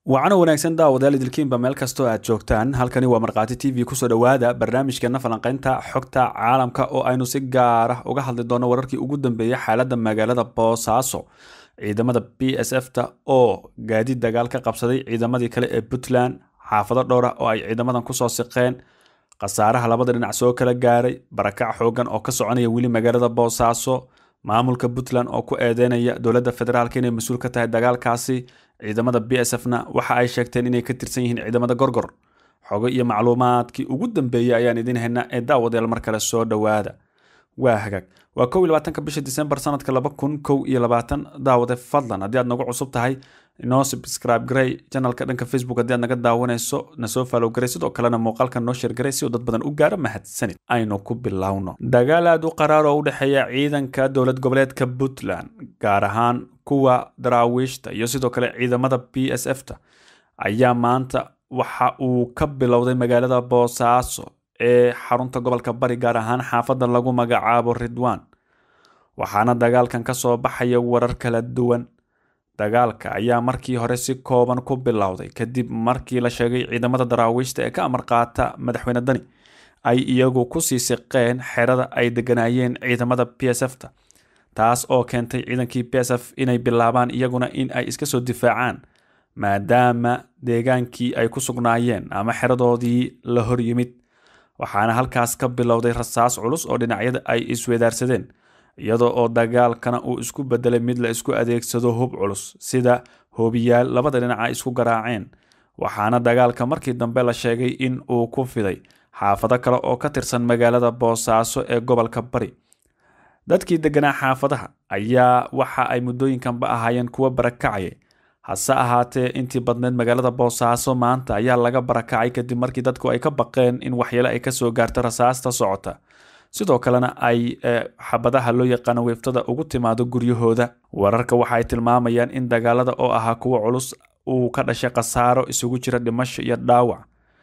wacano wanaagsan daawadayaal idilkiinba meel kastoo aad joogtaan halkani waa markhaati t v kusoo dhowaada barnaamijkeena falanqeynta xogta caalamka oo aynu si gaar ah uga hadli doono wararkii ugu dambeeyay xaaladda magaalada boosaaso ciidamada b s f ta oo gaadiid dagaal ka qabsaday ciidamadii kale ee puntland xaafado dhowr ah oo ay ciidamadan kusoo siqeen khasaaraha labada dhinac soo kala gaaray barakac xoogan oo ka soconaya weli magaalada boosaaso maamulka puntland oo ku eedeynaya dowladda federaalk inay mas-uul ka tahay dagaalkaasi ciidamada b s f na waxa ay sheegteen inay ka tirsan yihiin ciidamada gorgor xogo iyo macluumaadkii ugu dambeeyey ayaan idiin haynaa ee daawadeel mar kale soo dhowaada waa hagaag waa kow iyo labaatanka bisha disembar sanadka laba kun kow iyo labaatan daawade fadlan haddii aad nagu cusub tahay inoo subscribe garey janalka dhanka facebook haddii aad naga daawanayso nasoo follow garey sidoo kalena muuqaalka noo sheer garey si uu dad badan u gaaro mahadsanid aynu ku bilowno dagaal aad u qaraar oo u dhexeeya ciidanka dowlad goboleedka puntland gaar ahaan kuwa daraawiishta iyo sidoo kale ciidamada b s f ta ayaa maanta waxa uu ka bilowday magaalada boosaaso ee xarunta gobolka bari gaar ahaan xaafadda lagu magacaabo ridwan waxaana dagaalkan ka soo baxaya warar kala duwan dagaalka ayaa markii hore si kooban ku bilowday kadib markii la sheegay ciidamada daraawiishta ee ka amar qaata madaxweyne dani ay iyagu kusii siqeen xerada ay deganaayeen ciidamada b s f ta taas oo keentay ciidankii b s f inay bilaabaan iyaguna in ay iska soo difaacaan maadaama deegaankii ay ku sugnaayeen ama xeradoodii la hor yimid waxaana halkaas ka bilowday rasaas culus oo dhinacyada ay iswedaarsadeen iyadoo oo dagaalkana uu isku bedelay mid la isku adeegsado hub culus sida hoobiyaal labada dhinaca isku garaaceen waxaana dagaalka markii dambe la sheegay in uu ku fiday xaafado kale oo ka tirsan magaalada boosaaso ee gobolka bari dadkii deganaa xaafadaha ayaa waxa ay muddooyinkanba ahaayeen kuwo barakacaya hase ahaatee intii badneed magaalada boosaaso maanta ayaa laga barakacay kadib markii dadku ay ka baqeen in waxyeele ay kasoo gaarto rasaasta socota sidoo kalena ay xabadaha loo yaqaano weeftada ugu timaado guryahooda wararka waxa ay tilmaamayaan in dagaalada oo ahaa kuwo culus uu ka dhashay khasaaro isugu jira dhimasho iyo dhaawac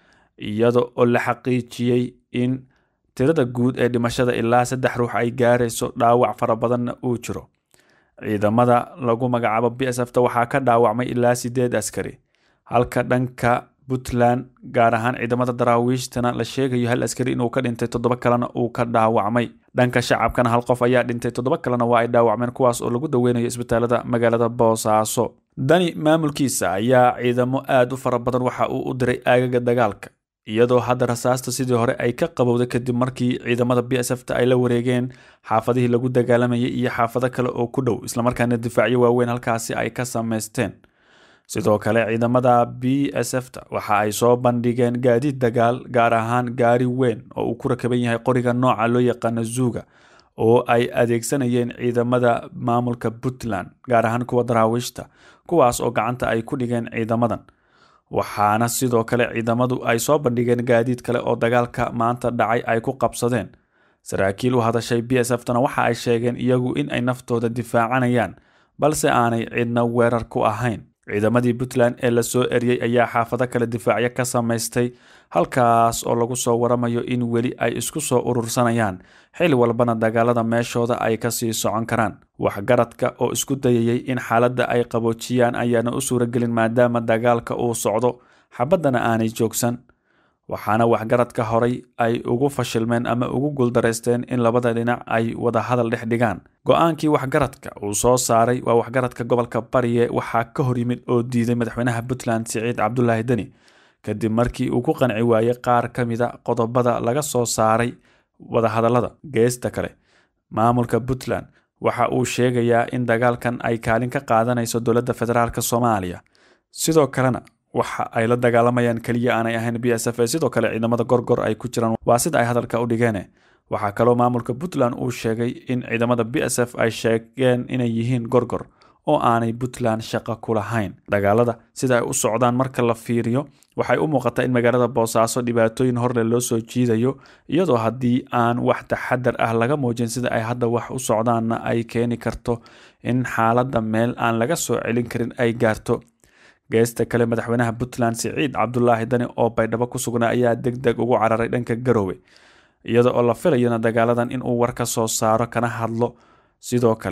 iyada oo la xaqiijiyey in tirada guud ee dhimashada ilaa saddex ruux ay gaarayso dhaawac fara badanna uu jiro ciidamada lagu magacaabo b s f ta waxaa ka dhaawacmay ilaa sideed askari halka dhanka puntland gaar ahaan ciidamada daraawiishtana la sheegayo hal askari inuu ka dhintay toddoba kalena uu ka dhaawacmay dhanka shacabkana hal qof ayaa dhintay toddoba kalena waa ay dhaawacmeen kuwaas oo lagu daweynayo isbitaalada magaalada boosaaso dani maamulkiisa ayaa ciidamo aad u fara badan waxa uu u diray aagaga dagaalka iyadoo hadda rasaasta sidii hore ay ka qabowday kadib markii ciidamada b s f ta ay la wareegeen xaafadihii lagu dagaalamayay iyo xaafado kale oo ku dhow islamarkaana difaacyo waaweyn halkaasi ay ka sameysteen sidoo kale ciidamada b s f ta waxa ay soo bandhigeen gaadiid dagaal gaar ahaan gaari weyn oo uu ku rakaban yahay qoriga nooca loo yaqaano zuuga oo ay adeegsanayeen ciidamada maamulka puntland gaar ahaan kuwa daraawiishta kuwaas oo gacanta ay ku dhigeen ciidamadan waxaana sidoo kale ciidamadu ay soo bandhigeen gaadiid kale oo dagaalka maanta dhacay ay ku qabsadeen saraakiil u hadashay b s f tana waxa ay sheegeen iyagu in ay naftooda difaacanayaan balse aanay cidna weerar ku ahayn ciidamadii puntland ee lasoo eriyey ayaa xaafado kale difaacyo ka samaystay halkaas oo lagu soo waramayo in weli ay isku soo urursanayaan xili walbana dagaalada meeshooda ay kasii socon karaan waxgaradka oo isku dayayay in xaaladda ay qaboojiyaan ayaana u suuragelin maadaama dagaalka uu socdo xabaddana aanay joogsan waxaana waxgaradka horay ay ugu fashilmeen ama ugu guuldaraysteen in labada dhinac ay wada hadal dhex dhigaan go-aankii waxgaradka uu soo saaray waa waxgaradka gobolka bariye waxaa ka hor yimid oo diiday madaxweynaha puntland siciid cabdulaahi deni kadib markii uu ku qanci waayey qaar ka mida qodobada laga soo saaray wadahadallada geesta kale maamulka puntland waxa uu sheegayaa in dagaalkan ay kaalin ka qaadanayso dowladda federaalk soomaaliya sidoo kalena waxa ay la dagaalamayaan keliya aanay ahayn b s f ee sidoo kale ciidamada gorgor ay ku jiraan waa sida ay hadalka u dhigeen waxaa kaloo maamulka puntland uu sheegay in ciidamada b s f ay sheegeen inay yihiin gorgor oo aanay puntland shaqo ku lahayn dagaalada sida ay u socdaan marka la fiiriyo waxay u muuqataa in magaalada boosaaso dhibaatooyin horle loo soo jiidayo iyadoo haddii aan wax taxadar ah laga muujin sida ay hadda wax u socdaanna ay keeni karto in xaaladda meel aan laga soo celin karin ay gaarto geesta kale madaxweynaha puntland siciid cabdulaahi dani oo baydhabo ku sugnaa ayaa deg deg ugu cararay dhanka garoowe iyada oo la filayona dagaaladan inuu war ka soo saaro kana hadlo sidoo kale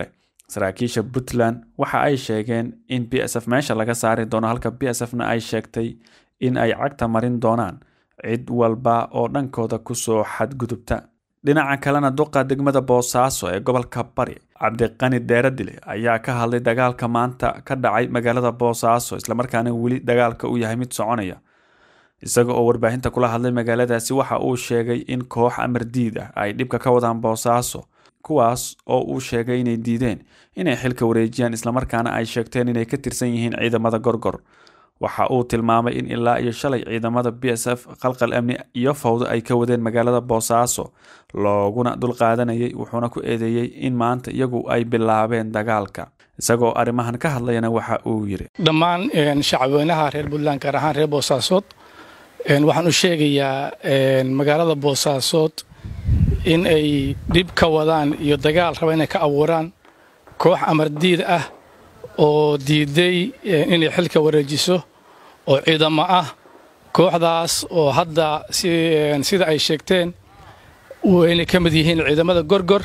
saraakiisha puntland waxa ay sheegeen in b s f meesha laga saari doono halka b s fna ay sheegtay in ay cagta marin doonaan cid walba oo dhankooda kusoo xadgudubta dhinaca kalena duqa degmada boosaaso ee gobolka bari cabdiqani deeradile ayaa ka hadlay dagaalka maanta ka dhacay magaalada boosaaso islamarkaana weli dagaalka uu yahay mid soconaya isaga oo warbaahinta kula hadlay magaaladaasi waxa uu sheegay in koox amardiid ah ay dhibka ka wadaan boosaaso kuwaas oo uu sheegay inay diideen inay xilka wareejiyaan islamarkaana ay sheegteen inay ka tirsan yihiin ciidamada gorgor waxa uu tilmaamay in ilaa iyo shalay ciidamada b s f qalqal amni iyo fawdo ay ka wadeen magaalada boosaaso looguna dulqaadanayay wuxuuna ku eedeeyey in maanta iyagu ay bilaabeen dagaalka isagoo arrimahan ka hadlayana waxa uu yidhi dhammaan shacabweynaha reer puntland gaar ahaan reer boosaasood waxaan u sheegayaa magaalada boosaasood in ay dhib ka wadaan iyo dagaal raba inay ka abuuraan koox amardiid ah oo diiday inay xilka wareejiso oo ciidamo ah kooxdaas oo hadda sida ay sheegteen inay ka mid yihiin ciidamada gorgor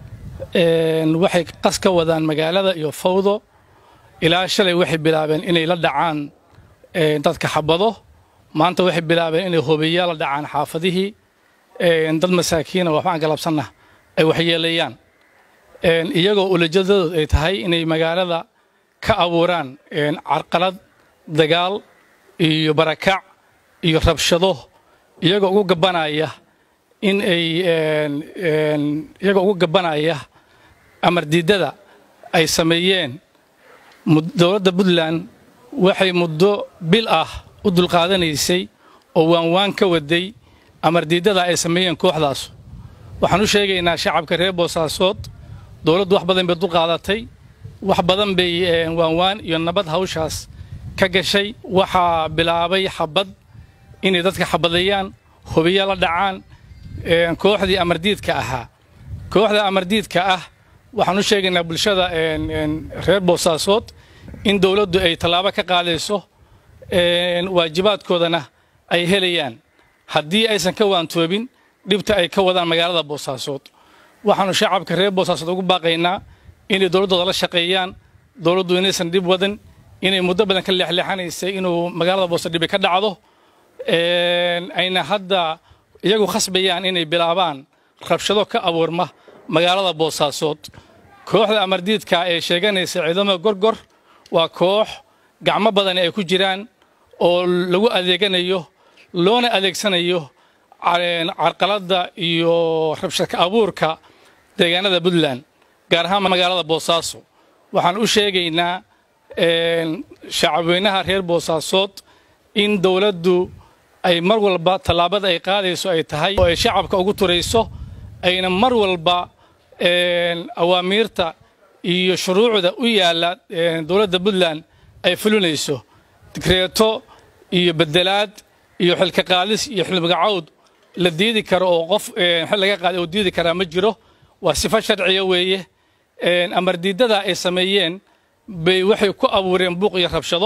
waxay qas ka wadaan magaalada iyo fawdo ilaa shalay waxay bilaabeen inay la dhacaan dadka xabado maanta waxay bilaabeen inay hobeeyaa la dhacaan xaafadihii dad masaakiina waxbaan galabsanna ay waxyeeleeyaan iyagoo ulajadadood ay tahay inay magaalada ka abuuraan carqalad dagaal iyo barakac iyo rabshado iyagoo ugu gabanaya in ay iyagoo ugu gabanaya amardiidada ay sameeyeen dowladda puntland waxay muddo bil ah u dulqaadanaysay oo waanwaan ka waday amardiidada ay sameeyeen kooxdaas waxaan u sheegaynaa shacabka reer boosaasood dowladdu wax badan bay dulqaadatay wax badan bay waanwaan iyo nabad hawshaas ka gashay waxaa bilaabay xabad inay dadka xabadeeyaan hubiya la dhacaan kooxdii amardiidka ahaa kooxda amardiidka ah waxaan u sheegaynaa bulshada reer boosaasood in dowladdu ay tallaabo ka qaadayso waajibaadkoodana ay helayaan haddii aysan ka waantoobin dhibta ay ka wadaan magaalada boosaasood waxaanu shacabka reer boosaasood ugu baaqaynaa inay dowladdooda la shaqeeyaan dowladdu inaysan dhib wadan inay muddo badan ka leexleexanaysay inuu magaalada boose dhibi ka dhacdo ayna hadda iyagu khasbayaan inay bilaabaan rabshado ka abuurma magaalada boosaasood kooxda amardiidka ee sheeganaysa ciidamada gorgor waa koox gacmo badani ay ku jiraan oo lagu adeeganayo loona adeegsanayo carqaladda iyo rabshadka abuurka deegaanada puntland gaar ahaan magaalada boosaaso waxaan u sheegaynaa shacabweynaha reer boosaasood in dowladdu ay mar walba tallaabada ay qaadayso ay tahay oo ay shacabka ugu turayso ayna mar walba awaamiirta iyo shuruucda u yaalla dowladda puntland ay fulinayso digreeto iyo bedelaad iyo xilka qaadis iyo xilmagacawd la diidi karo oo qof xil laga qaaday oo diidi karaa ma jiro waa sifo sharciya weeye amardiidada ay sameeyeen bay waxay ku abuureen buuq iyo rabshado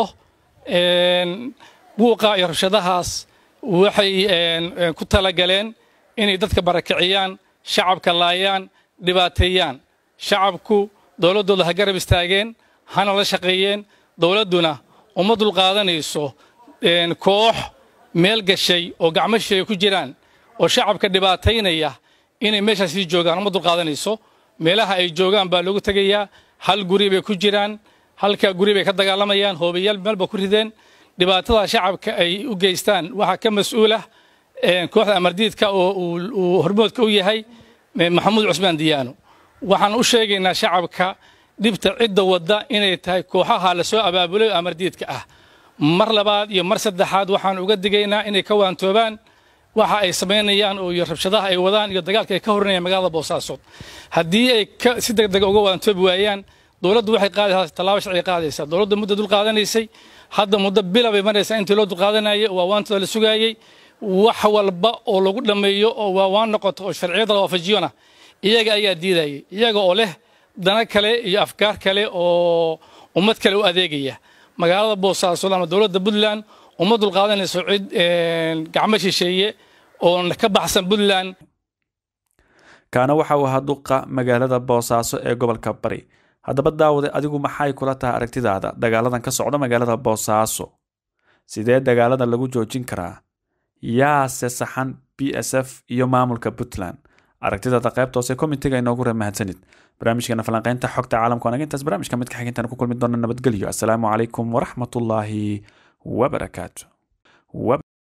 buuqa iyo rabshadahaas waxay ku talagaleen inay dadka barakiciyaan shacabka laayaan dhibaateeyaan shacabku dowladdooda ha garab istaageen hana la shaqeeyeen dowladduna uma dulqaadanayso koox meel gashay oo gacmo shay ku jiraan oo shacabka dhibaataynaya inay meeshaas sii joogaan uma dulqaadanayso meelaha ay joogaan baa loogu tegayaa hal guri bay ku jiraan halka guri bay ka dagaalamayaan hoobayaal meel ba ku rideen dhibaatada shacabka ay u geystaan waxaa ka mas-uulah kooxda amardiidka oo uu hormoodka u yahay maxamuud cusmaan diyaano waxaan u sheegaynaa shacabka dhibta cidda wadda inay tahay kooxaha lasoo abaabulay oo amardiidka ah mar labaad iyo mar saddexaad waxaan uga digaynaa inay ka waantoobaan waxa ay samaynayaan oo iyo rabshadaha ay wadaan iyo dagaalka ay ka horinayaan magaalada boosaasood haddii ay si deg dega uga waantoobi waayaan dowladdu waxay qaadaysaa tallaabo sharciga qaadaysaa dowladdu muddo dul qaadanaysay hadda muddo bila bay maraysaa intii loo dulqaadanayay waa waantooda la sugaayey wax walba oo lagu dhammeeyo oo waa waan noqoto oo sharciyada la waafajiyona iyaga ayaa diidayay iyaga oo leh dana kale iyo afkaar kale oo ummad kale u adeegaya magaalada boosaaso ama dowladda puntland uma dulqaadanayso cid gacmo shisheeye oo ka baxsan puntland kaana waxa uu ahaa duqa magaalada boosaaso ee gobolka bari haddaba daawade adigu maxay kula tahay aragtidaada dagaaladan ka socda magaalada boosaaso sidee dagaaladan lagu joojin karaa yaase saxan b s f iyo maamulka puntland aragtidaada qaybta hoose komitiga inoogu reeb mahadsanid barnaamijkeena falanqeynta xogta caalamka wanaag intaas barnaamijka midka xigintaan ku kulmi doona nabadgelyo asalaamu calaykum waraxmatullaahi wabarakaatu